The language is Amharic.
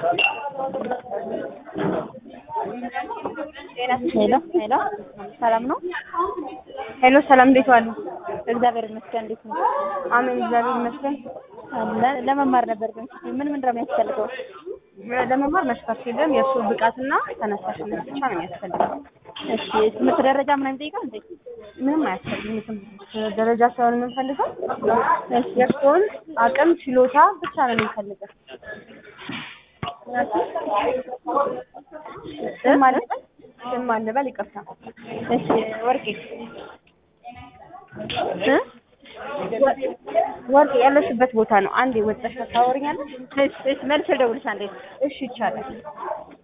ሄሎ ሄሎ፣ ሰላም ነው? ሄሎ ሰላም፣ እንዴት ዋሉ? እግዚአብሔር ይመስገን። እንዴት ነው? አሜን፣ እግዚአብሔር ይመስገን። ለ- ለመማር ነበር ግን ምን ምንድን ነው የሚያስፈልገው? ለመማር መስፈርት የለም። የእሱ ብቃትና ተነሳሽነት ብቻ ነው የሚያስፈልገው። እሺ ትምህርት ደረጃ ምናምን ይጠይቃል እንዴ? ምንም አያስፈልግም። የትምህርት ደረጃ ሳይሆን የምንፈልገው የእሱን አቅም ችሎታ ብቻ ነው የምንፈልገው። ስም ማለት ስም ማንበል ይቅርታ። እሺ ወርቄ እ ወርቅ ያለሽበት ቦታ ነው። አንዴ ወጥተሽ ታወሪኛለሽ? እሺ እሺ መልስ ልደውልሽ አንዴ እሺ ይቻላል።